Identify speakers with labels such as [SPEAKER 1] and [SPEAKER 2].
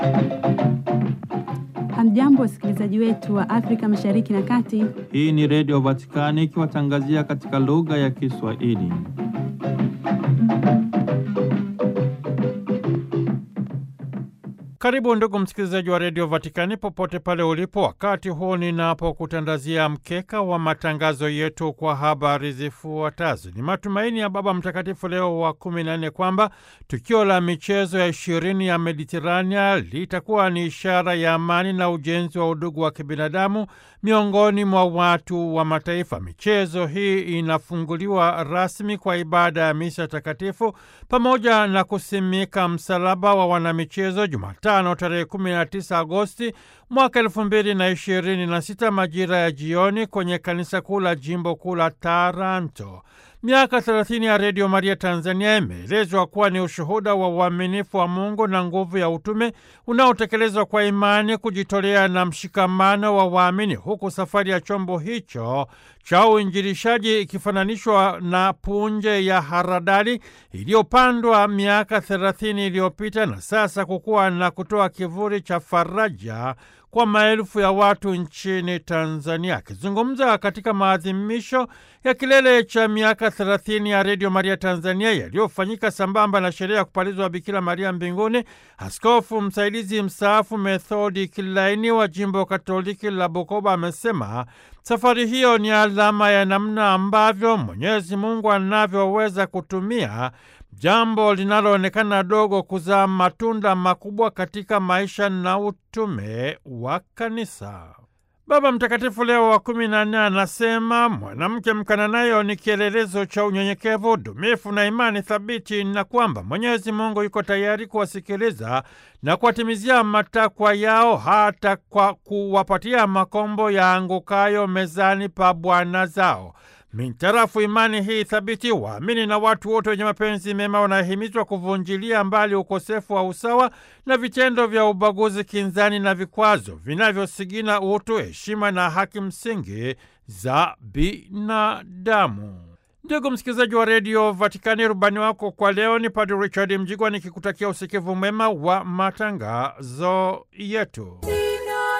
[SPEAKER 1] Hamjambo, wasikilizaji wetu wa Afrika Mashariki na Kati.
[SPEAKER 2] Hii ni Redio Vatikani ikiwatangazia katika lugha ya Kiswahili. Karibu ndugu msikilizaji wa Redio Vatikani popote pale ulipo, wakati huu ninapokutandazia mkeka wa matangazo yetu kwa habari zifuatazo. Ni matumaini ya Baba Mtakatifu Leo wa kumi na nne kwamba tukio la michezo ya ishirini ya Mediterania litakuwa ni ishara ya amani na ujenzi wa udugu wa kibinadamu miongoni mwa watu wa mataifa. Michezo hii inafunguliwa rasmi kwa ibada ya misa takatifu pamoja na kusimika msalaba wa wanamichezo Jumatano tarehe 19 Agosti mwaka elfu mbili na ishirini na sita majira ya jioni kwenye kanisa kuu la jimbo kuu la Taranto. Miaka 30 ya Redio Maria Tanzania imeelezwa kuwa ni ushuhuda wa uaminifu wa Mungu na nguvu ya utume unaotekelezwa kwa imani, kujitolea na mshikamano wa waamini, huku safari ya chombo hicho cha uinjilishaji ikifananishwa na punje ya haradali iliyopandwa miaka 30 iliyopita na sasa kukua na kutoa kivuli cha faraja kwa maelfu ya watu nchini Tanzania. Akizungumza katika maadhimisho ya kilele cha miaka 30 ya Redio Maria Tanzania yaliyofanyika sambamba na sherehe ya kupalizwa Bikira Maria mbinguni, askofu msaidizi mstaafu Methodi Kilaini wa jimbo Katoliki la Bukoba amesema safari hiyo ni alama ya namna ambavyo Mwenyezi Mungu anavyoweza kutumia jambo linaloonekana dogo kuzaa matunda makubwa katika maisha na utume wa kanisa. Baba Mtakatifu Leo wa kumi na nne anasema mwanamke mkananayo ni kielelezo cha unyenyekevu, dumifu na imani thabiti, na kwamba Mwenyezi Mungu yuko tayari kuwasikiliza na kuwatimizia matakwa yao hata kwa kuwapatia makombo yaangukayo mezani pa bwana zao. Mintarafu imani hii thabiti, waamini na watu wote wenye mapenzi mema wanahimizwa kuvunjilia mbali ukosefu wa usawa na vitendo vya ubaguzi, kinzani na vikwazo vinavyosigina utu, heshima na haki msingi za binadamu. Ndugu msikilizaji wa redio Vatikani, rubani wako kwa leo ni Padre Richard Mjigwa, nikikutakia usikivu mwema wa matangazo yetu.